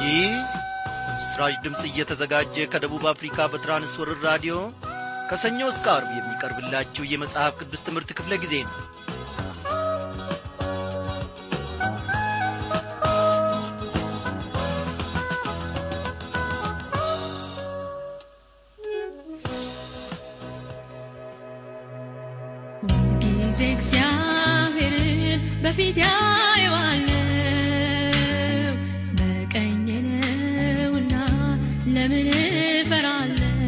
ይህ በምስራች ድምፅ እየተዘጋጀ ከደቡብ አፍሪካ በትራንስወርር ራዲዮ ከሰኞ እስከ አርብ የሚቀርብላችሁ የመጽሐፍ ቅዱስ ትምህርት ክፍለ ጊዜ ነው ጊዜ እግዚአብሔርን በፊት ያየዋለው በቀኝ ነውና ለምን እፈራለው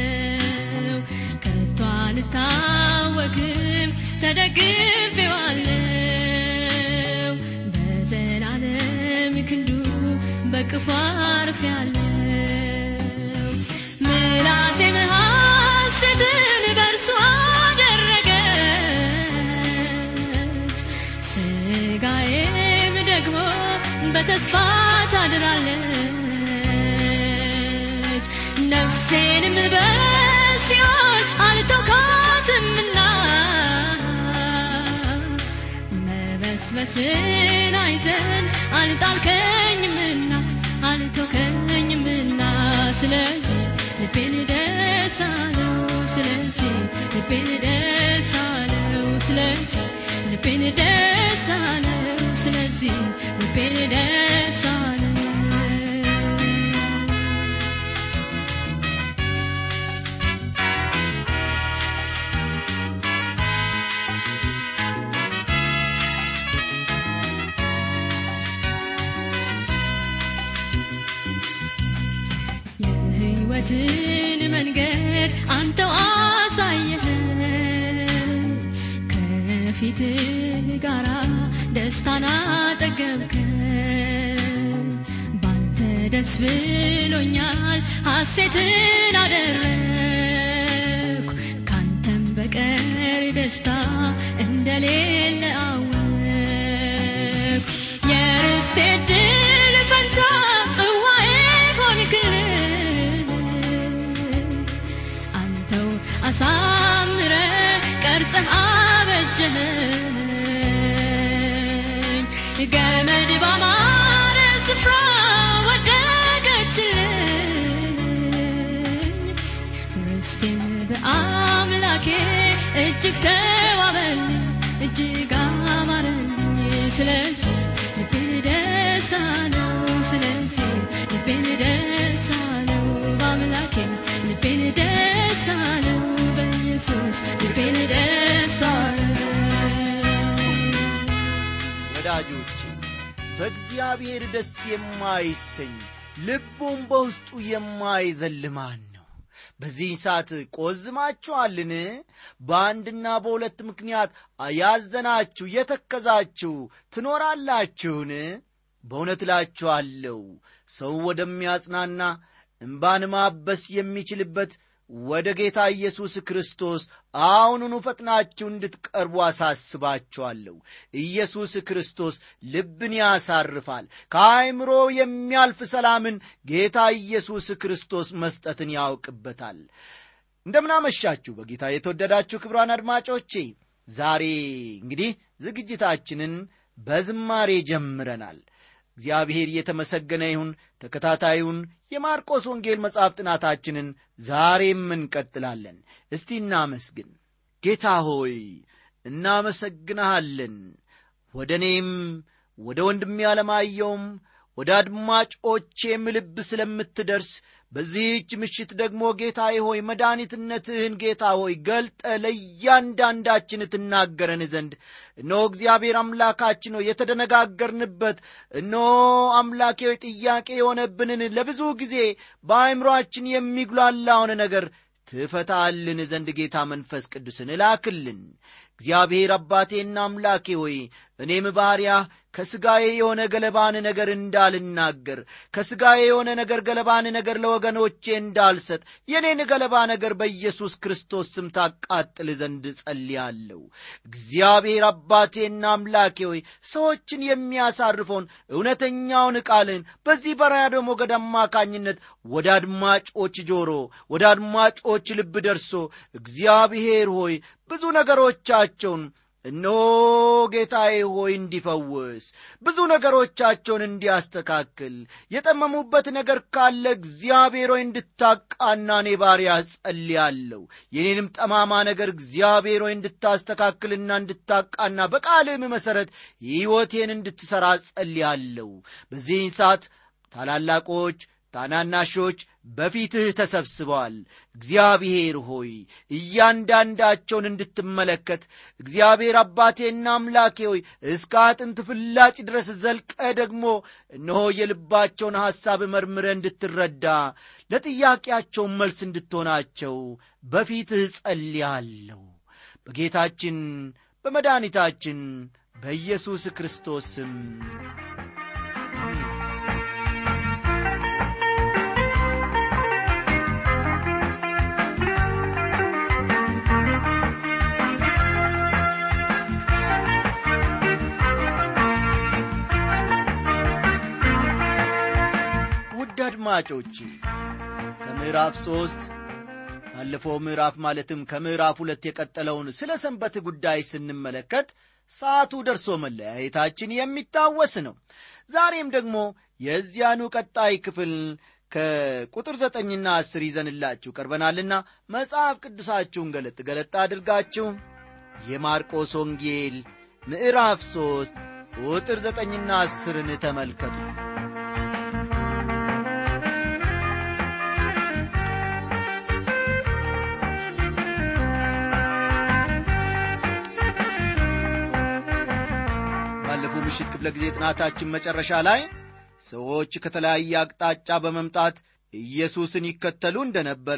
ከቶ አልታወክም ተደግፌዋለው በዘላለም ክንዱ በቅፉ አርፌያለው ምላሴም ሐሴትን በእርሱ አደረገች ስጋዬም ደግሞ በተስፋ ታድራለች ነፍሴንም በሲኦል አልተውካትምና መበስበስን አይዘን አልጣልከኝምና አልተውከኝምና ስለዚህ ልቤን ደስ አለው ስለዚህ ልቤን ደስ አለው ስለዚህ ልቤን ደስ አለው ስለዚህ ልቤን ደስ አለው የህይወትን መንገድ አንተው አሳየኸን ከፊትህ ጋራ ደስታን አጠገብከን ባንተ ደስ ብሎኛል ሐሴትን አደረግኩ ካንተም በቀር ደስታ እንደሌለ አወቅ የርስቴ ድል ፈንታ ጽዋዬ ሆንክልኝ አንተው አሳምረ ቀርጸህ አበጀኸኝ ገመድ ባማረ ስፍራ ወደቀችልኝ ርስቴም በአምላኬ እጅግ ተዋበልኝ እጅግ አማረልኝ ስለዚህ ልቤን ደስ አለው ስለዚህ ልቤን ደስ አለው በአምላኬ ልቤን ደስ አለው በኢየሱስ ልቤን ደስ አለው ወዳጆቼ በእግዚአብሔር ደስ የማይሰኝ ልቡም በውስጡ የማይዘል ማን ነው በዚህ ሰዓት ቆዝማችኋልን በአንድና በሁለት ምክንያት ያዘናችሁ የተከዛችሁ ትኖራላችሁን በእውነት እላችኋለሁ ሰው ወደሚያጽናና እምባን ማበስ የሚችልበት ወደ ጌታ ኢየሱስ ክርስቶስ አሁኑኑ ፈጥናችሁ እንድትቀርቡ አሳስባችኋለሁ ኢየሱስ ክርስቶስ ልብን ያሳርፋል ከአይምሮ የሚያልፍ ሰላምን ጌታ ኢየሱስ ክርስቶስ መስጠትን ያውቅበታል እንደምናመሻችሁ በጌታ የተወደዳችሁ ክብሯን አድማጮቼ ዛሬ እንግዲህ ዝግጅታችንን በዝማሬ ጀምረናል እግዚአብሔር እየተመሰገነ ይሁን ተከታታዩን የማርቆስ ወንጌል መጽሐፍ ጥናታችንን ዛሬም እንቀጥላለን እስቲ እናመስግን ጌታ ሆይ እናመሰግንሃለን ወደ እኔም ወደ ወንድሜ አለማየውም ወደ አድማጮቼም ልብ ስለምትደርስ በዚህች ምሽት ደግሞ ጌታዬ ሆይ መድኃኒትነትህን ጌታ ሆይ ገልጠ ለእያንዳንዳችን ትናገረን ዘንድ እነሆ እግዚአብሔር አምላካችን ሆይ የተደነጋገርንበት እነሆ አምላኬ ሆይ ጥያቄ የሆነብንን ለብዙ ጊዜ በአእምሮአችን የሚጉላላውን ነገር ትፈታልን ዘንድ ጌታ መንፈስ ቅዱስን እላክልን እግዚአብሔር አባቴና አምላኬ ሆይ እኔም ባሪያህ ከሥጋዬ የሆነ ገለባን ነገር እንዳልናገር ከሥጋዬ የሆነ ነገር ገለባን ነገር ለወገኖቼ እንዳልሰጥ የኔን ገለባ ነገር በኢየሱስ ክርስቶስ ስም ታቃጥል ዘንድ ጸልያለሁ እግዚአብሔር አባቴና አምላኬ ሆይ ሰዎችን የሚያሳርፈውን እውነተኛውን ቃልን በዚህ በራዲዮ ሞገድ አማካኝነት ወደ አድማጮች ጆሮ ወደ አድማጮች ልብ ደርሶ እግዚአብሔር ሆይ ብዙ ነገሮቻቸውን እነሆ ጌታዬ ሆይ እንዲፈውስ ብዙ ነገሮቻቸውን እንዲያስተካክል የጠመሙበት ነገር ካለ እግዚአብሔር ሆይ እንድታቃና እኔ ባሪያ ጸልያለሁ የኔንም ጠማማ ነገር እግዚአብሔር ሆይ እንድታስተካክልና እንድታቃና በቃልም መሠረት ሕይወቴን እንድትሠራ ጸልያለሁ በዚህን ሰዓት ታላላቆች ታናናሾች በፊትህ ተሰብስበዋል እግዚአብሔር ሆይ እያንዳንዳቸውን እንድትመለከት እግዚአብሔር አባቴና አምላኬ ሆይ እስከ አጥንት ፍላጭ ድረስ ዘልቀ ደግሞ እነሆ የልባቸውን ሐሳብ መርምረ እንድትረዳ ለጥያቄያቸውን መልስ እንድትሆናቸው በፊትህ ጸልያለሁ በጌታችን በመድኃኒታችን በኢየሱስ ክርስቶስ ስም ውድ አድማጮቼ ከምዕራፍ ሦስት ባለፈው ምዕራፍ ማለትም ከምዕራፍ ሁለት የቀጠለውን ስለ ሰንበት ጉዳይ ስንመለከት ሰዓቱ ደርሶ መለያየታችን የሚታወስ ነው ዛሬም ደግሞ የዚያኑ ቀጣይ ክፍል ከቁጥር ዘጠኝና አስር ይዘንላችሁ ቀርበናልና መጽሐፍ ቅዱሳችሁን ገለጥ ገለጥ አድርጋችሁ የማርቆስ ወንጌል ምዕራፍ ሦስት ቁጥር ዘጠኝና አስርን ተመልከቱ ባለፈው ምሽት ክፍለ ጊዜ ጥናታችን መጨረሻ ላይ ሰዎች ከተለያየ አቅጣጫ በመምጣት ኢየሱስን ይከተሉ እንደነበረ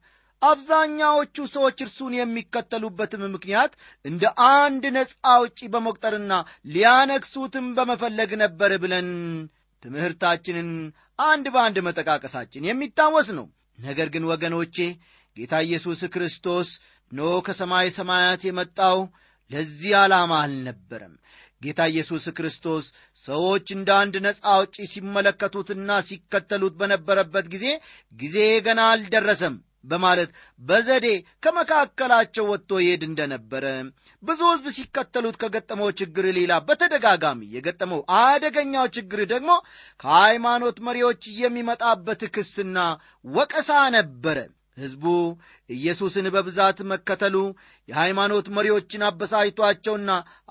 አብዛኛዎቹ ሰዎች እርሱን የሚከተሉበትም ምክንያት እንደ አንድ ነፃ አውጪ በመቁጠርና ሊያነግሱትም በመፈለግ ነበር ብለን ትምህርታችንን አንድ በአንድ መጠቃቀሳችን የሚታወስ ነው ነገር ግን ወገኖቼ ጌታ ኢየሱስ ክርስቶስ ኖ ከሰማይ ሰማያት የመጣው ለዚህ ዓላማ አልነበረም ጌታ ኢየሱስ ክርስቶስ ሰዎች እንደ አንድ ነፃ አውጪ ሲመለከቱትና ሲከተሉት በነበረበት ጊዜ ጊዜ ገና አልደረሰም በማለት በዘዴ ከመካከላቸው ወጥቶ ይሄድ እንደነበረ ብዙ ሕዝብ ሲከተሉት ከገጠመው ችግር ሌላ በተደጋጋሚ የገጠመው አደገኛው ችግር ደግሞ ከሃይማኖት መሪዎች የሚመጣበት ክስና ወቀሳ ነበረ ሕዝቡ ኢየሱስን በብዛት መከተሉ የሃይማኖት መሪዎችን አበሳይቷቸውና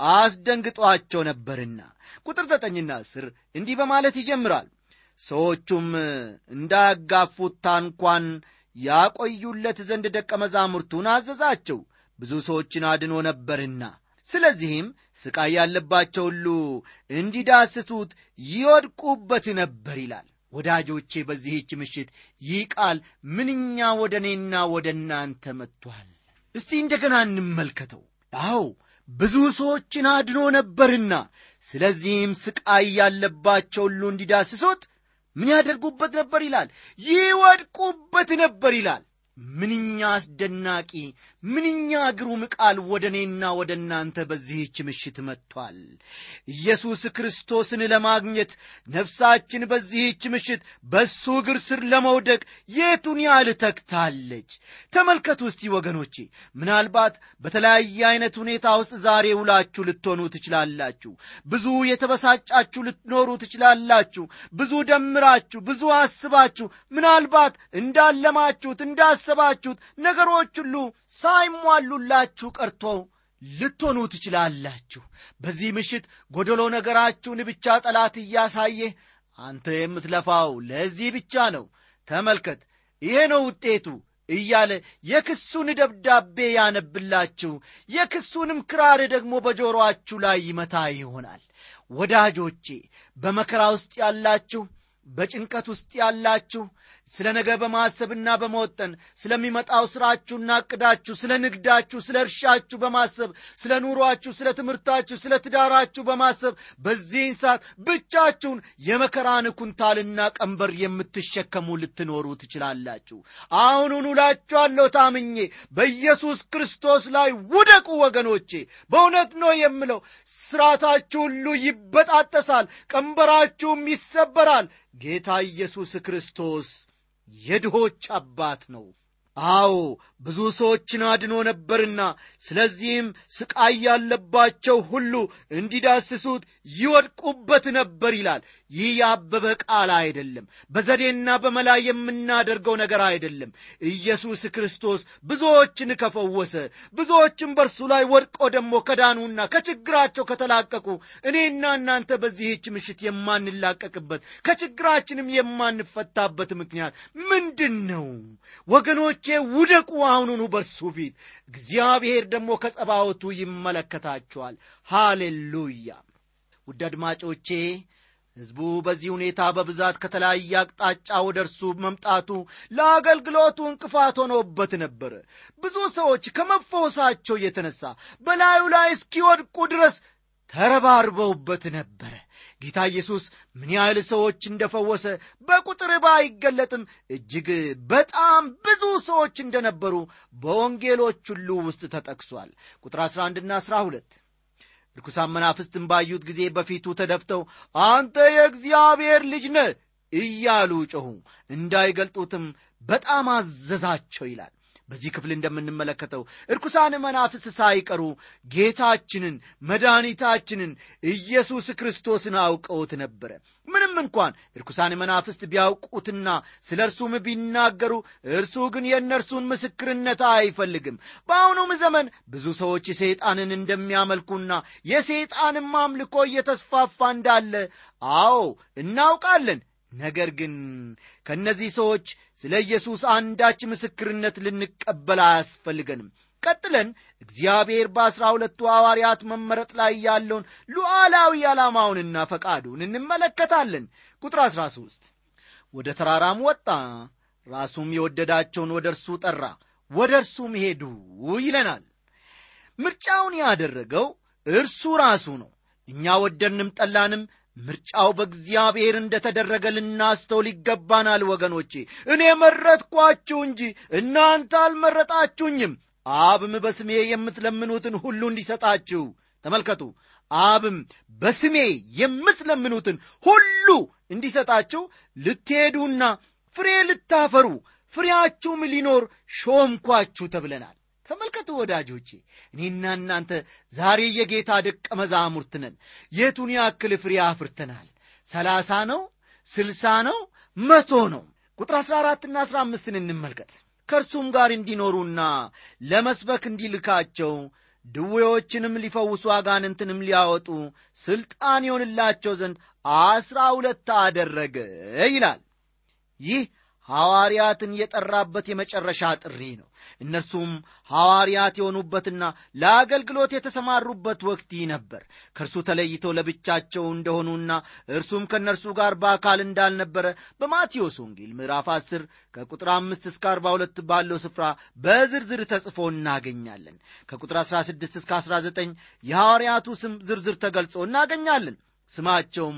አስደንግጧቸው ነበርና ቁጥር ዘጠኝና አስር እንዲህ በማለት ይጀምራል ሰዎቹም እንዳያጋፉት ታንኳን ያቆዩለት ዘንድ ደቀ መዛሙርቱን አዘዛቸው ብዙ ሰዎችን አድኖ ነበርና ስለዚህም ስቃይ ያለባቸው ሁሉ እንዲዳስሱት ይወድቁበት ነበር ይላል ወዳጆቼ በዚህች ምሽት ይህ ቃል ምንኛ ወደ እኔና ወደ እናንተ መጥቷል እስቲ እንደገና እንመልከተው አዎ ብዙ ሰዎችን አድኖ ነበርና ስለዚህም ስቃይ ያለባቸው ሁሉ እንዲዳስሱት ምን ያደርጉበት ነበር ይላል ይወድቁበት ነበር ይላል ምንኛ አስደናቂ ምንኛ ግሩም ቃል ወደ እኔና ወደ እናንተ በዚህች ምሽት መጥቷል ኢየሱስ ክርስቶስን ለማግኘት ነፍሳችን በዚህች ምሽት በእሱ እግር ስር ለመውደቅ የቱን ያህል ተግታለች ተመልከቱ እስቲ ወገኖቼ ምናልባት በተለያየ አይነት ሁኔታ ውስጥ ዛሬ ውላችሁ ልትሆኑ ትችላላችሁ ብዙ የተበሳጫችሁ ልትኖሩ ትችላላችሁ ብዙ ደምራችሁ ብዙ አስባችሁ ምናልባት እንዳለማችሁት እንዳሰባችሁት ነገሮች ሁሉ ሳይሟሉላችሁ ቀርቶ ልትሆኑ ትችላላችሁ በዚህ ምሽት ጎደሎ ነገራችሁን ብቻ ጠላት እያሳየ አንተ የምትለፋው ለዚህ ብቻ ነው ተመልከት ይሄ ነው ውጤቱ እያለ የክሱን ደብዳቤ ያነብላችሁ የክሱንም ክራር ደግሞ በጆሮአችሁ ላይ ይመታ ይሆናል ወዳጆቼ በመከራ ውስጥ ያላችሁ በጭንቀት ውስጥ ያላችሁ ስለ ነገ በማሰብና በመወጠን ስለሚመጣው ሥራችሁና ዕቅዳችሁ ስለ ንግዳችሁ ስለ እርሻችሁ በማሰብ ስለ ኑሯችሁ ስለ ትምህርታችሁ ስለ ትዳራችሁ በማሰብ በዚህን ሰዓት ብቻችሁን የመከራን ኩንታልና ቀንበር የምትሸከሙ ልትኖሩ ትችላላችሁ አሁኑን ውላችኋለሁ ታምኜ በኢየሱስ ክርስቶስ ላይ ውደቁ ወገኖቼ በእውነት ነው የምለው ስራታችሁ ሁሉ ይበጣጠሳል ቀንበራችሁም ይሰበራል ጌታ ኢየሱስ ክርስቶስ የድሆች አባት ነው አዎ ብዙ ሰዎችን አድኖ ነበርና ስለዚህም ስቃይ ያለባቸው ሁሉ እንዲዳስሱት ይወድቁበት ነበር ይላል ይህ ያበበ ቃል አይደለም በዘዴና በመላ የምናደርገው ነገር አይደለም ኢየሱስ ክርስቶስ ብዙዎችን ከፈወሰ ብዙዎችን በእርሱ ላይ ወድቆ ደግሞ ከዳኑና ከችግራቸው ከተላቀቁ እኔና እናንተ በዚህች ምሽት የማንላቀቅበት ከችግራችንም የማንፈታበት ምክንያት ምንድን ነው ወገኖቼ ውደቁ አሁኑኑ በእርሱ ፊት እግዚአብሔር ደግሞ ከጸባወቱ ይመለከታቸዋል ሃሌሉያ ውድ አድማጮቼ ሕዝቡ በዚህ ሁኔታ በብዛት ከተለያየ አቅጣጫ ወደ እርሱ መምጣቱ ለአገልግሎቱ እንቅፋት ሆኖበት ነበር ብዙ ሰዎች ከመፈወሳቸው የተነሳ በላዩ ላይ እስኪወድቁ ድረስ ተረባርበውበት ነበረ ጌታ ኢየሱስ ምን ያህል ሰዎች እንደፈወሰ በቁጥር ባይገለጥም እጅግ በጣም ብዙ ሰዎች እንደነበሩ በወንጌሎች ሁሉ ውስጥ ተጠቅሷል ቁጥር 11ና 12 ርኩሳን መናፍስትን ባዩት ጊዜ በፊቱ ተደፍተው አንተ የእግዚአብሔር ልጅ ነ እያሉ ጮኹ እንዳይገልጡትም በጣም አዘዛቸው ይላል በዚህ ክፍል እንደምንመለከተው እርኩሳን መናፍስት ሳይቀሩ ጌታችንን መድኃኒታችንን ኢየሱስ ክርስቶስን አውቀውት ነበረ ምንም እንኳን እርኩሳን መናፍስት ቢያውቁትና ስለ እርሱም ቢናገሩ እርሱ ግን የእነርሱን ምስክርነት አይፈልግም በአሁኑም ዘመን ብዙ ሰዎች ሰይጣንን እንደሚያመልኩና የሰይጣንም አምልኮ እየተስፋፋ እንዳለ አዎ እናውቃለን ነገር ግን ከእነዚህ ሰዎች ስለ ኢየሱስ አንዳች ምስክርነት ልንቀበል አያስፈልገንም ቀጥለን እግዚአብሔር በአስራ ሁለቱ ሐዋርያት መመረጥ ላይ ያለውን ሉዓላዊ ዓላማውንና ፈቃዱን እንመለከታለን ቁጥር 13 ወደ ተራራም ወጣ ራሱም የወደዳቸውን ወደ እርሱ ጠራ ወደ እርሱም ሄዱ ይለናል ምርጫውን ያደረገው እርሱ ራሱ ነው እኛ ወደድንም ጠላንም ምርጫው በእግዚአብሔር እንደ ተደረገ ልናስተውል ይገባናል ወገኖቼ እኔ መረጥኳችሁ እንጂ እናንተ አልመረጣችሁኝም አብም በስሜ የምትለምኑትን ሁሉ እንዲሰጣችሁ ተመልከቱ አብም በስሜ የምትለምኑትን ሁሉ እንዲሰጣችሁ ልትሄዱና ፍሬ ልታፈሩ ፍሬያችሁም ሊኖር ሾምኳችሁ ተብለናል ተመልከቱ ወዳጆቼ እኔና እናንተ ዛሬ የጌታ ደቀ መዛሙርት ነን የቱን ያክል ፍሬ አፍርተናል ሰላሳ ነው ስልሳ ነው መቶ ነው ቁጥር አሥራ አራትና አሥራ አምስትን እንመልከት ከእርሱም ጋር እንዲኖሩና ለመስበክ እንዲልካቸው ድዌዎችንም ሊፈውሱ አጋንንትንም ሊያወጡ ሥልጣን ይሆንላቸው ዘንድ አስራ ሁለት አደረገ ይላል ይህ ሐዋርያትን የጠራበት የመጨረሻ ጥሪ ነው እነርሱም ሐዋርያት የሆኑበትና ለአገልግሎት የተሰማሩበት ወቅት ይህ ነበር ከእርሱ ተለይተው ለብቻቸው እንደሆኑና እርሱም ከእነርሱ ጋር በአካል እንዳልነበረ በማቴዎስ ወንጌል ምዕራፍ 10 ከቁጥር 5 እስከ 42 ባለው ስፍራ በዝርዝር ተጽፎ እናገኛለን ከቁጥር 16 እስከ 19 የሐዋርያቱ ስም ዝርዝር ተገልጾ እናገኛለን ስማቸውም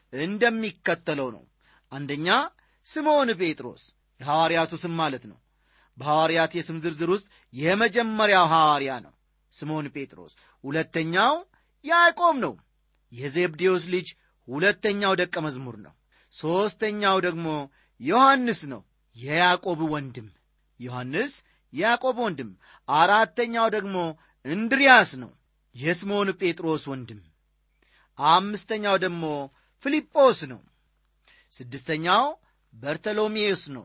እንደሚከተለው ነው አንደኛ ስምዖን ጴጥሮስ የሐዋርያቱ ስም ማለት ነው በሐዋርያት የስም ዝርዝር ውስጥ የመጀመሪያው ሐዋርያ ነው ስምዖን ጴጥሮስ ሁለተኛው ያዕቆብ ነው የዜብዴዎስ ልጅ ሁለተኛው ደቀ መዝሙር ነው ሦስተኛው ደግሞ ዮሐንስ ነው የያዕቆብ ወንድም ዮሐንስ የያዕቆብ ወንድም አራተኛው ደግሞ እንድሪያስ ነው የስምዖን ጴጥሮስ ወንድም አምስተኛው ደግሞ ፊልጶስ ነው ስድስተኛው በርተሎሜዎስ ነው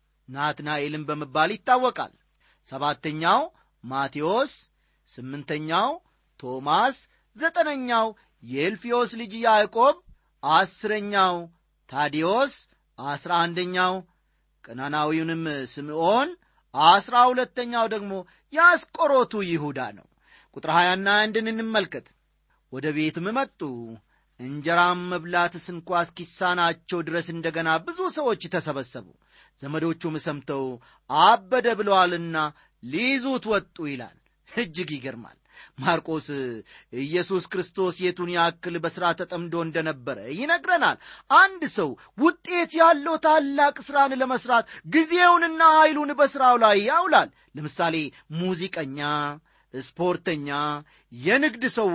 ናትናኤልም በመባል ይታወቃል ሰባተኛው ማቴዎስ ስምንተኛው ቶማስ ዘጠነኛው የኤልፊዮስ ልጅ ያዕቆብ አስረኛው ታዲዮስ አስራ አንደኛው ቀናናዊውንም ስምዖን አስራ ሁለተኛው ደግሞ የአስቆሮቱ ይሁዳ ነው ቁጥር ሀያና አንድን እንመልከት ወደ ቤትም መጡ እንጀራም መብላት ስንኳ እስኪሳናቸው ድረስ እንደገና ብዙ ሰዎች ተሰበሰቡ ዘመዶቹም ሰምተው አበደ ብለዋልና ሊይዙት ወጡ ይላል እጅግ ይገርማል ማርቆስ ኢየሱስ ክርስቶስ የቱን ያክል በሥራ ተጠምዶ እንደነበረ ይነግረናል አንድ ሰው ውጤት ያለው ታላቅ ሥራን ለመሥራት ጊዜውንና ኃይሉን በሥራው ላይ ያውላል ለምሳሌ ሙዚቀኛ ስፖርተኛ የንግድ ሰው ወይም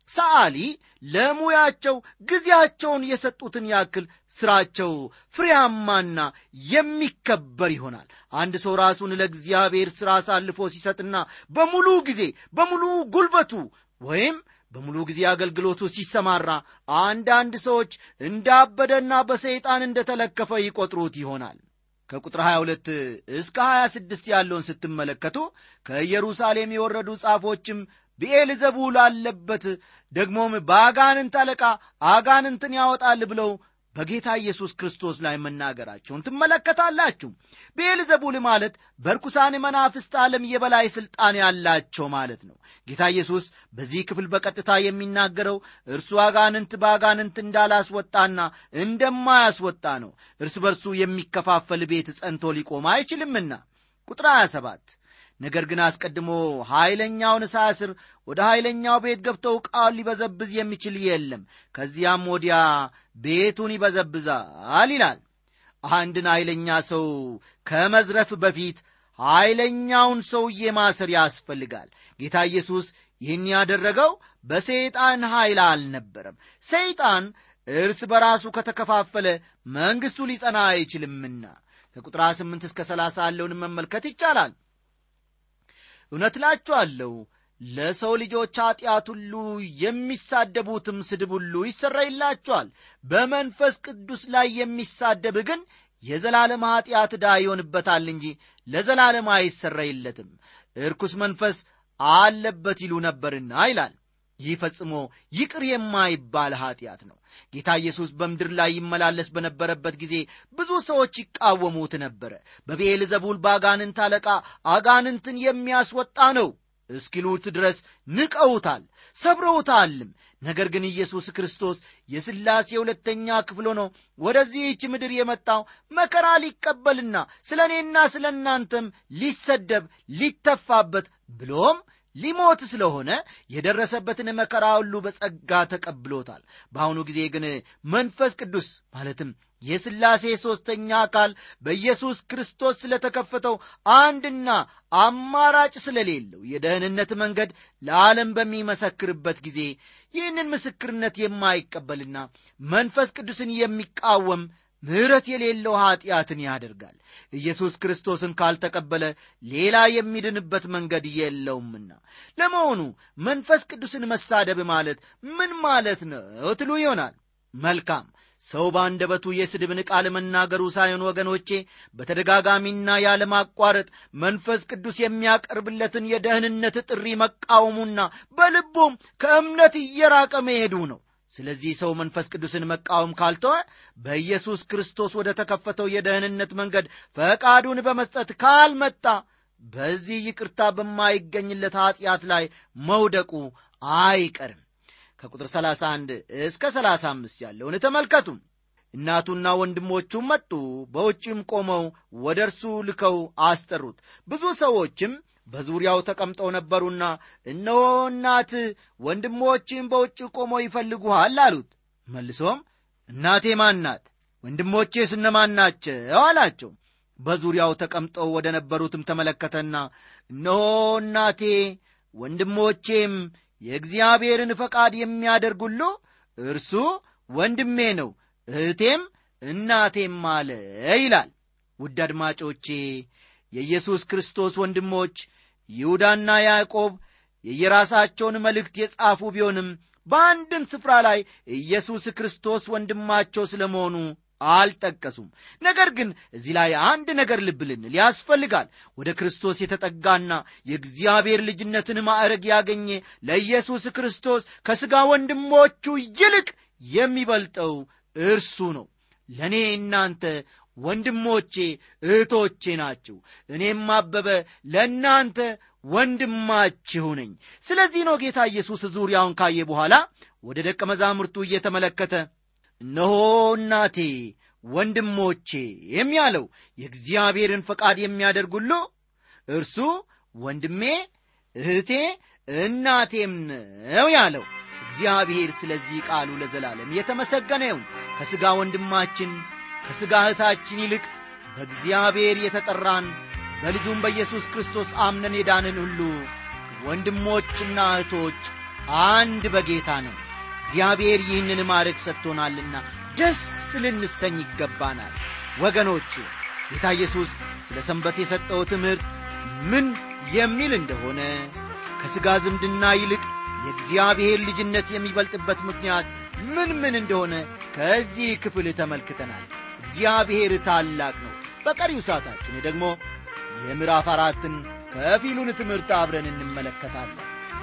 ሰዓሊ ለሙያቸው ጊዜያቸውን የሰጡትን ያክል ሥራቸው ፍሬያማና የሚከበር ይሆናል አንድ ሰው ራሱን ለእግዚአብሔር ሥራ አሳልፎ ሲሰጥና በሙሉ ጊዜ በሙሉ ጉልበቱ ወይም በሙሉ ጊዜ አገልግሎቱ ሲሰማራ አንዳንድ ሰዎች እንዳበደና በሰይጣን እንደተለከፈ ይቆጥሩት ይሆናል ከቁጥር 22 እስከ 26 ያለውን ስትመለከቱ ከኢየሩሳሌም የወረዱ ጻፎችም ብኤልዘቡል አለበት ደግሞም በአጋንንት አለቃ አጋንንትን ያወጣል ብለው በጌታ ኢየሱስ ክርስቶስ ላይ መናገራቸውን ትመለከታላችሁ ብኤልዘቡል ማለት በርኩሳን መናፍስት ዓለም የበላይ ሥልጣን ያላቸው ማለት ነው ጌታ ኢየሱስ በዚህ ክፍል በቀጥታ የሚናገረው እርሱ አጋንንት በአጋንንት እንዳላስወጣና እንደማያስወጣ ነው እርስ በርሱ የሚከፋፈል ቤት ጸንቶ ሊቆም አይችልምና ቁጥር 27 ነገር ግን አስቀድሞ ኃይለኛውን ሳስር ወደ ኃይለኛው ቤት ገብተው ዕቃውን ሊበዘብዝ የሚችል የለም ከዚያም ወዲያ ቤቱን ይበዘብዛል ይላል አንድን ኃይለኛ ሰው ከመዝረፍ በፊት ኃይለኛውን ሰውዬ ማሰር ያስፈልጋል ጌታ ኢየሱስ ይህን ያደረገው በሰይጣን ኃይል አልነበረም ሰይጣን እርስ በራሱ ከተከፋፈለ መንግሥቱ ሊጸና አይችልምና ከቁጥር 8 እስከ 30 ያለውን መመልከት ይቻላል እውነት እላችኋለሁ ለሰው ልጆች ኀጢአት ሁሉ የሚሳደቡትም ስድብ ሁሉ ይሰረይላቸዋል በመንፈስ ቅዱስ ላይ የሚሳደብ ግን የዘላለም ኀጢአት ዕዳ ይሆንበታል እንጂ ለዘላለም አይሰረይለትም እርኩስ መንፈስ አለበት ይሉ ነበርና ይላል ይህ ፈጽሞ ይቅር የማይባል ኀጢአት ነው ጌታ ኢየሱስ በምድር ላይ ይመላለስ በነበረበት ጊዜ ብዙ ሰዎች ይቃወሙት ነበረ በብኤል ዘቡል በአጋንንት አለቃ አጋንንትን የሚያስወጣ ነው እስኪሉት ድረስ ንቀውታል ሰብረውታልም ነገር ግን ኢየሱስ ክርስቶስ የሥላሴ ሁለተኛ ክፍል ሆኖ ወደዚህች ምድር የመጣው መከራ ሊቀበልና ስለ እኔና ስለ እናንተም ሊሰደብ ሊተፋበት ብሎም ሊሞት ስለሆነ የደረሰበትን መከራ ሁሉ በጸጋ ተቀብሎታል በአሁኑ ጊዜ ግን መንፈስ ቅዱስ ማለትም የሥላሴ ሦስተኛ አካል በኢየሱስ ክርስቶስ ስለተከፈተው አንድና አማራጭ ስለሌለው የደህንነት መንገድ ለዓለም በሚመሰክርበት ጊዜ ይህንን ምስክርነት የማይቀበልና መንፈስ ቅዱስን የሚቃወም ምሕረት የሌለው ኀጢአትን ያደርጋል ኢየሱስ ክርስቶስን ካልተቀበለ ሌላ የሚድንበት መንገድ የለውምና ለመሆኑ መንፈስ ቅዱስን መሳደብ ማለት ምን ማለት ነው ትሉ ይሆናል መልካም ሰው በአንደበቱ የስድብን ቃል መናገሩ ሳይሆን ወገኖቼ በተደጋጋሚና ያለማቋረጥ መንፈስ ቅዱስ የሚያቀርብለትን የደህንነት ጥሪ መቃወሙና በልቡም ከእምነት እየራቀ መሄዱ ነው ስለዚህ ሰው መንፈስ ቅዱስን መቃወም ካልተወ በኢየሱስ ክርስቶስ ወደ ተከፈተው የደህንነት መንገድ ፈቃዱን በመስጠት ካልመጣ በዚህ ይቅርታ በማይገኝለት ኀጢአት ላይ መውደቁ አይቀርም ከቁጥር 31 እስከ 35 ያለውን ተመልከቱ እናቱና ወንድሞቹም መጡ በውጭም ቆመው ወደ እርሱ ልከው አስጠሩት ብዙ ሰዎችም በዙሪያው ተቀምጠው ነበሩና እነሆ እናት ወንድሞችም በውጭ ቆመው ይፈልጉሃል አሉት መልሶም እናቴ ማን ናት ወንድሞቼስ እነማን ናቸው አላቸው በዙሪያው ተቀምጠው ወደ ነበሩትም ተመለከተና እነሆ እናቴ ወንድሞቼም የእግዚአብሔርን ፈቃድ የሚያደርግ ሁሉ እርሱ ወንድሜ ነው እህቴም እናቴም አለ ይላል ውድ አድማጮቼ የኢየሱስ ክርስቶስ ወንድሞች ይሁዳና ያዕቆብ የየራሳቸውን መልእክት የጻፉ ቢሆንም በአንድም ስፍራ ላይ ኢየሱስ ክርስቶስ ወንድማቸው ስለ መሆኑ አልጠቀሱም ነገር ግን እዚህ ላይ አንድ ነገር ልብ ልንል ያስፈልጋል ወደ ክርስቶስ የተጠጋና የእግዚአብሔር ልጅነትን ማዕረግ ያገኘ ለኢየሱስ ክርስቶስ ከሥጋ ወንድሞቹ ይልቅ የሚበልጠው እርሱ ነው ለእኔ እናንተ ወንድሞቼ እህቶቼ ናችሁ እኔም አበበ ለእናንተ ወንድማችሁ ነኝ ስለዚህ ነው ጌታ ኢየሱስ ዙሪያውን ካየ በኋላ ወደ ደቀ መዛሙርቱ እየተመለከተ እነሆ እናቴ ወንድሞቼ የሚያለው የእግዚአብሔርን ፈቃድ የሚያደርግ ሁሉ እርሱ ወንድሜ እህቴ እናቴም ነው ያለው እግዚአብሔር ስለዚህ ቃሉ ለዘላለም የተመሰገነ ይሁን ከሥጋ ወንድማችን ከሥጋ እህታችን ይልቅ በእግዚአብሔር የተጠራን በልጁም በኢየሱስ ክርስቶስ አምነን የዳንን ሁሉ ወንድሞችና እህቶች አንድ በጌታ ነው እግዚአብሔር ይህንን ማድረግ ሰጥቶናልና ደስ ልንሰኝ ይገባናል ወገኖቹ ጌታ ኢየሱስ ስለ ሰንበት የሰጠው ትምህርት ምን የሚል እንደሆነ ከሥጋ ዝምድና ይልቅ የእግዚአብሔር ልጅነት የሚበልጥበት ምክንያት ምን ምን እንደሆነ ከዚህ ክፍል ተመልክተናል እግዚአብሔር ታላቅ ነው በቀሪው ሰዓታችን ደግሞ የምዕራፍ አራትን ከፊሉን ትምህርት አብረን እንመለከታለን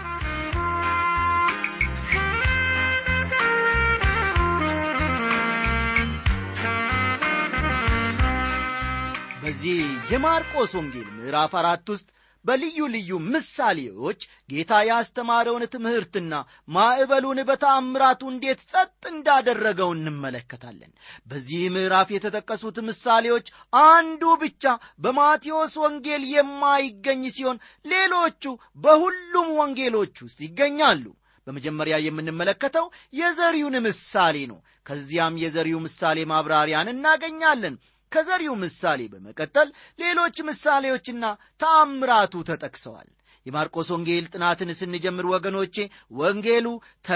በዚህ የማርቆስ ወንጌል ምዕራፍ አራት ውስጥ በልዩ ልዩ ምሳሌዎች ጌታ ያስተማረውን ትምህርትና ማዕበሉን በተአምራቱ እንዴት ጸጥ እንዳደረገው እንመለከታለን በዚህ ምዕራፍ የተጠቀሱት ምሳሌዎች አንዱ ብቻ በማቴዎስ ወንጌል የማይገኝ ሲሆን ሌሎቹ በሁሉም ወንጌሎች ውስጥ ይገኛሉ በመጀመሪያ የምንመለከተው የዘሪውን ምሳሌ ነው ከዚያም የዘሪው ምሳሌ ማብራሪያን እናገኛለን ከዘሪው ምሳሌ በመቀጠል ሌሎች ምሳሌዎችና ተአምራቱ ተጠቅሰዋል የማርቆስ ወንጌል ጥናትን ስንጀምር ወገኖቼ ወንጌሉ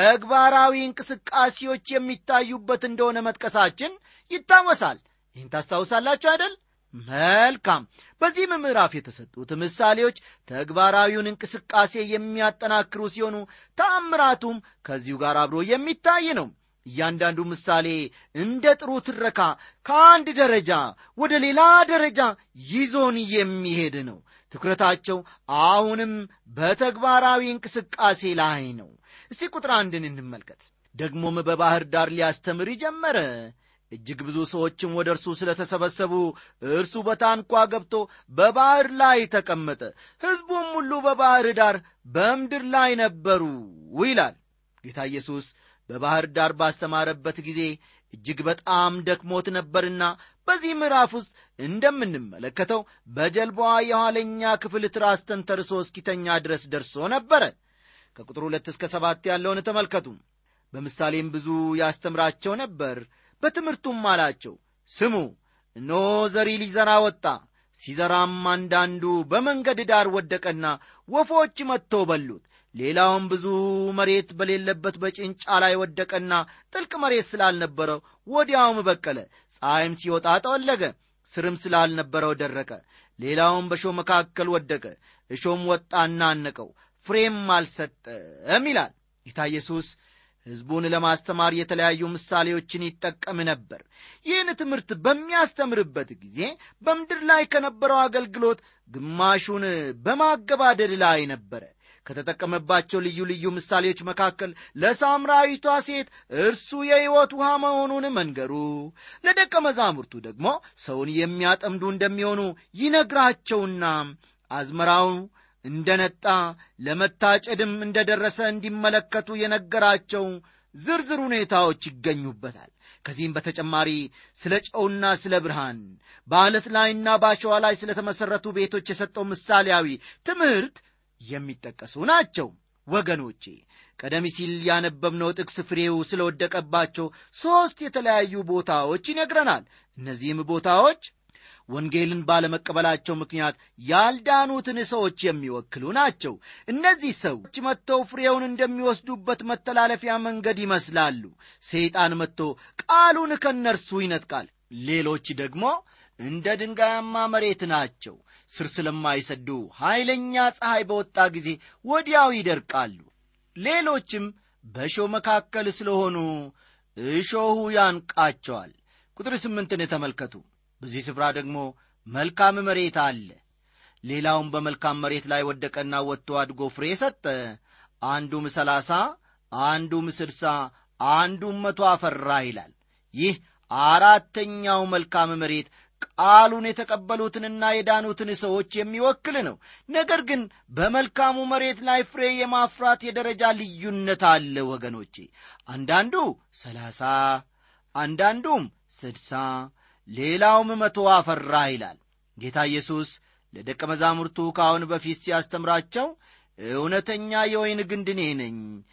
ተግባራዊ እንቅስቃሴዎች የሚታዩበት እንደሆነ መጥቀሳችን ይታወሳል ይህን ታስታውሳላችሁ አይደል መልካም በዚህም ምዕራፍ የተሰጡት ምሳሌዎች ተግባራዊውን እንቅስቃሴ የሚያጠናክሩ ሲሆኑ ተአምራቱም ከዚሁ ጋር አብሮ የሚታይ ነው እያንዳንዱ ምሳሌ እንደ ጥሩ ትረካ ከአንድ ደረጃ ወደ ሌላ ደረጃ ይዞን የሚሄድ ነው ትኩረታቸው አሁንም በተግባራዊ እንቅስቃሴ ላይ ነው እስቲ ቁጥር አንድን እንመልከት ደግሞም በባሕር ዳር ሊያስተምር ጀመረ እጅግ ብዙ ሰዎችም ወደ እርሱ ስለ ተሰበሰቡ እርሱ በታንኳ ገብቶ በባሕር ላይ ተቀመጠ ሕዝቡም ሁሉ በባሕር ዳር በምድር ላይ ነበሩ ይላል ጌታ ኢየሱስ በባሕር ዳር ባስተማረበት ጊዜ እጅግ በጣም ደክሞት ነበርና በዚህ ምዕራፍ ውስጥ እንደምንመለከተው በጀልባዋ የኋለኛ ክፍል ትራስ ተንተርሶ እስኪተኛ ድረስ ደርሶ ነበረ ከቁጥር ሁለት እስከ ሰባት ያለውን ተመልከቱ በምሳሌም ብዙ ያስተምራቸው ነበር በትምህርቱም አላቸው ስሙ እነሆ ዘሪ ሊዘራ ወጣ ሲዘራም አንዳንዱ በመንገድ ዳር ወደቀና ወፎች መጥተው በሉት ሌላውም ብዙ መሬት በሌለበት በጭንጫ ላይ ወደቀና ጥልቅ መሬት ስላልነበረው ወዲያውም በቀለ ፀሐይም ሲወጣ ጠወለገ ስርም ስላልነበረው ደረቀ ሌላውም በሾ መካከል ወደቀ እሾም ወጣና አነቀው ፍሬም አልሰጠም ይላል ጌታ ኢየሱስ ሕዝቡን ለማስተማር የተለያዩ ምሳሌዎችን ይጠቀም ነበር ይህን ትምህርት በሚያስተምርበት ጊዜ በምድር ላይ ከነበረው አገልግሎት ግማሹን በማገባደድ ላይ ነበረ ከተጠቀመባቸው ልዩ ልዩ ምሳሌዎች መካከል ለሳምራዊቷ ሴት እርሱ የሕይወት ውሃ መሆኑን መንገሩ ለደቀ መዛሙርቱ ደግሞ ሰውን የሚያጠምዱ እንደሚሆኑ ይነግራቸውና አዝመራው እንደ ነጣ ለመታጨድም እንደ ደረሰ እንዲመለከቱ የነገራቸው ዝርዝር ሁኔታዎች ይገኙበታል ከዚህም በተጨማሪ ስለ ጨውና ስለ ብርሃን በዓለት ላይና በአሸዋ ላይ ስለ ተመሠረቱ ቤቶች የሰጠው ምሳሌያዊ ትምህርት የሚጠቀሱ ናቸው ወገኖቼ ቀደም ሲል ያነበብነው ጥቅስ ፍሬው ስለወደቀባቸው ሦስት የተለያዩ ቦታዎች ይነግረናል እነዚህም ቦታዎች ወንጌልን ባለመቀበላቸው ምክንያት ያልዳኑትን ሰዎች የሚወክሉ ናቸው እነዚህ ሰዎች መጥተው ፍሬውን እንደሚወስዱበት መተላለፊያ መንገድ ይመስላሉ ሰይጣን መጥቶ ቃሉን ከነርሱ ይነጥቃል ሌሎች ደግሞ እንደ ድንጋያማ መሬት ናቸው ስር ስለማይሰዱ ኃይለኛ ፀሐይ በወጣ ጊዜ ወዲያው ይደርቃሉ ሌሎችም በእሾ መካከል ስለሆኑ እሾሁ ያንቃቸዋል ቁጥር ስምንትን ተመልከቱ በዚህ ስፍራ ደግሞ መልካም መሬት አለ ሌላውም በመልካም መሬት ላይ ወደቀና ወጥቶ አድጎ ፍሬ ሰጠ አንዱም ሰላሳ አንዱም ስድሳ አንዱም መቶ አፈራ ይላል ይህ አራተኛው መልካም መሬት ቃሉን የተቀበሉትንና የዳኑትን ሰዎች የሚወክል ነው ነገር ግን በመልካሙ መሬት ላይ ፍሬ የማፍራት የደረጃ ልዩነት አለ ወገኖቼ አንዳንዱ ሰላሳ አንዳንዱም ስድሳ ሌላውም መቶ አፈራ ይላል ጌታ ኢየሱስ ለደቀ መዛሙርቱ ከአሁን በፊት ሲያስተምራቸው እውነተኛ የወይን ግንድ እኔ ነኝ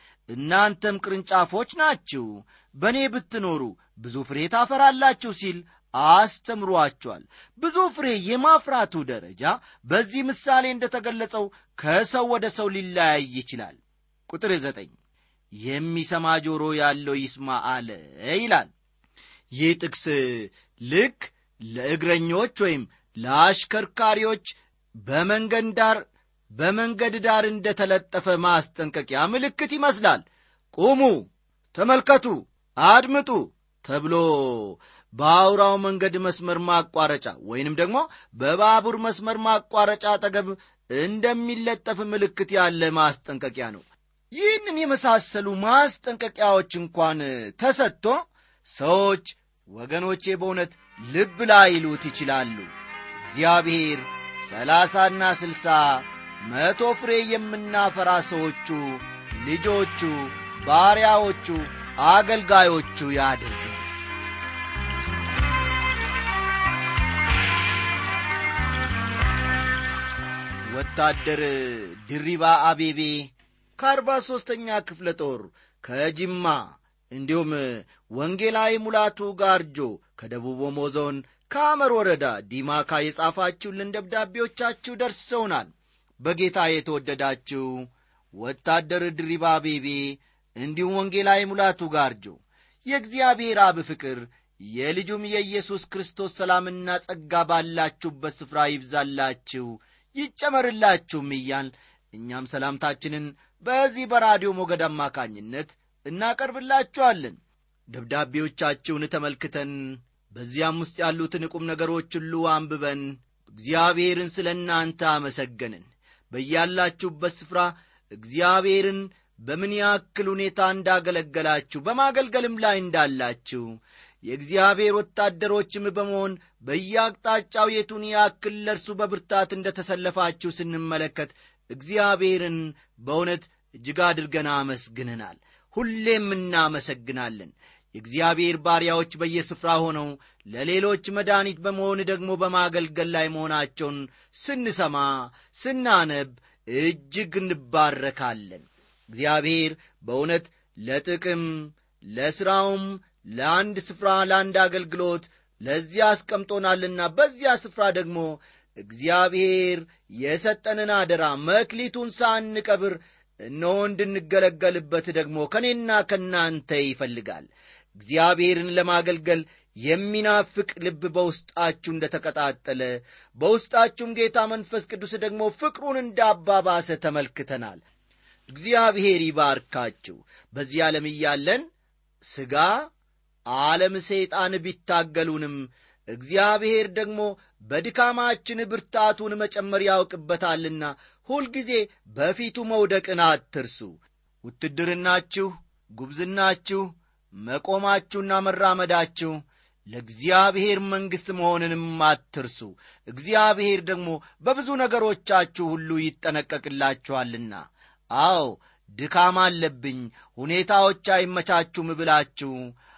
እናንተም ቅርንጫፎች ናችሁ በእኔ ብትኖሩ ብዙ ፍሬ ታፈራላችሁ ሲል አስተምሯቸዋል ብዙ ፍሬ የማፍራቱ ደረጃ በዚህ ምሳሌ እንደተገለጸው ከሰው ወደ ሰው ሊለያይ ይችላል ቁጥር ዘጠኝ የሚሰማ ጆሮ ያለው ይስማ አለ ይላል ይህ ጥቅስ ልክ ለእግረኞች ወይም ለአሽከርካሪዎች በመንገድ ዳር በመንገድ ዳር እንደ ተለጠፈ ማስጠንቀቂያ ምልክት ይመስላል ቁሙ ተመልከቱ አድምጡ ተብሎ በአውራው መንገድ መስመር ማቋረጫ ወይንም ደግሞ በባቡር መስመር ማቋረጫ አጠገብ እንደሚለጠፍ ምልክት ያለ ማስጠንቀቂያ ነው ይህንን የመሳሰሉ ማስጠንቀቂያዎች እንኳን ተሰጥቶ ሰዎች ወገኖቼ በእውነት ልብ ላይሉት ይችላሉ እግዚአብሔር ሰላሳና ስልሳ መቶ ፍሬ የምናፈራ ሰዎቹ ልጆቹ ባሪያዎቹ አገልጋዮቹ ያድርግ ወታደር ድሪባ አቤቤ ከአርባ ሦስተኛ ክፍለ ጦር ከጅማ እንዲሁም ወንጌላዊ ሙላቱ ጋርጆ ከደቡብ ኦሞ ዞን ከአመር ወረዳ ዲማካ የጻፋችሁልን ደብዳቤዎቻችሁ ደርሰውናል በጌታ የተወደዳችሁ ወታደር ድሪባ ቤቤ እንዲሁም ወንጌላዊ ሙላቱ ጋርጆ የእግዚአብሔር አብ ፍቅር የልጁም የኢየሱስ ክርስቶስ ሰላምና ጸጋ ባላችሁበት ስፍራ ይብዛላችሁ ይጨመርላችሁም እያል እኛም ሰላምታችንን በዚህ በራዲዮ ሞገድ አማካኝነት እናቀርብላችኋለን ደብዳቤዎቻችሁን ተመልክተን በዚያም ውስጥ ያሉትን ቁም ነገሮች ሁሉ አንብበን እግዚአብሔርን ስለ እናንተ አመሰገንን በያላችሁበት ስፍራ እግዚአብሔርን በምን ያክል ሁኔታ እንዳገለገላችሁ በማገልገልም ላይ እንዳላችሁ የእግዚአብሔር ወታደሮችም በመሆን በየአቅጣጫው የቱን ያክል ለእርሱ በብርታት እንደ ተሰለፋችሁ ስንመለከት እግዚአብሔርን በእውነት እጅግ አድርገን አመስግነናል ሁሌም እናመሰግናለን የእግዚአብሔር ባሪያዎች በየስፍራ ሆነው ለሌሎች መድኃኒት በመሆን ደግሞ በማገልገል ላይ መሆናቸውን ስንሰማ ስናነብ እጅግ እንባረካለን እግዚአብሔር በእውነት ለጥቅም ለሥራውም ለአንድ ስፍራ ለአንድ አገልግሎት ለዚያ አስቀምጦናልና በዚያ ስፍራ ደግሞ እግዚአብሔር የሰጠንን አደራ መክሊቱን ሳንቀብር እነሆ እንድንገለገልበት ደግሞ ከእኔና ከእናንተ ይፈልጋል እግዚአብሔርን ለማገልገል የሚናፍቅ ልብ በውስጣችሁ እንደ ተቀጣጠለ በውስጣችሁም ጌታ መንፈስ ቅዱስ ደግሞ ፍቅሩን እንዳባባሰ ተመልክተናል እግዚአብሔር ይባርካችሁ በዚህ ዓለም እያለን ሥጋ ዓለም ሰይጣን ቢታገሉንም እግዚአብሔር ደግሞ በድካማችን ብርታቱን መጨመር ያውቅበታልና ሁልጊዜ በፊቱ መውደቅን አትርሱ ውትድርናችሁ ጉብዝናችሁ መቆማችሁና መራመዳችሁ ለእግዚአብሔር መንግሥት መሆንንም አትርሱ እግዚአብሔር ደግሞ በብዙ ነገሮቻችሁ ሁሉ ይጠነቀቅላችኋልና አዎ ድካም አለብኝ ሁኔታዎች አይመቻችሁም ብላችሁ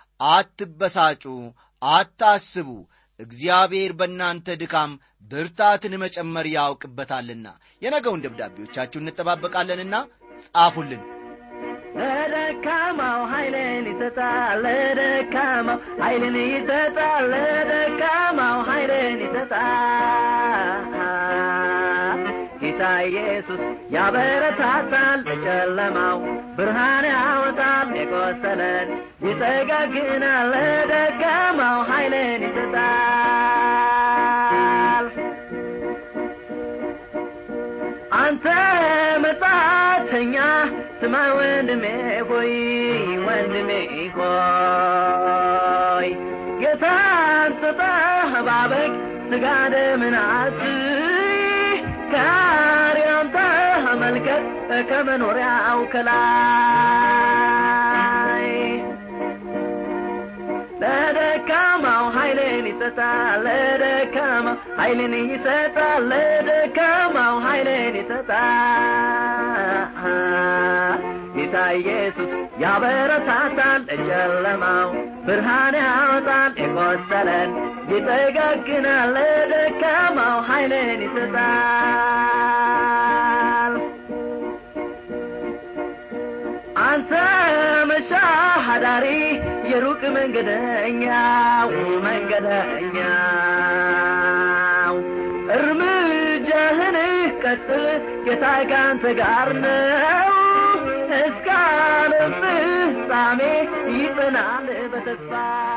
አትበሳጩ አታስቡ እግዚአብሔር በእናንተ ድካም ብርታትን መጨመር ያውቅበታልና የነገውን ደብዳቤዎቻችሁ እንጠባበቃለንና ጻፉልን ለደካማው ኃይልን ይሰጣል ለደካማው ኃይልን ይሰጣል ለደካማው ኃይልን ይሰጣል ጌታ ኢየሱስ ያበረታታል ለጨለማው ብርሃን ያወጣል የቆሰለን ይጠጋግናል ለደካማው ኃይልን ይሰጣል አንተ መጻተኛ ስማ ወንድሜ ሆይ ወንድሜ ሆይ ጌታን ተጠባበቅ ስጋ ደምን አትይ ካሪያም ተመልከት ከመኖሪያው ከላይ ለደካማው ኃይልን ይሰጣል ለደካማው ኃይልን ይሰጣል ለደካማው ኃይልን ይሰጣል ጌታ ኢየሱስ ያበረታታል ለጨለማው ብርሃን ያወጣል የቆሰለን ይጠጋግናል ለደካማው ኃይልን ይሰጣል አንተ መሻሃዳሪ የሩቅ መንገደኛው መንገደኛው እርምጃህን ቀጥል ጌታ ካንተ ጋር ነው እስከ ዓለም ፍጻሜ ይጸናል በተስፋ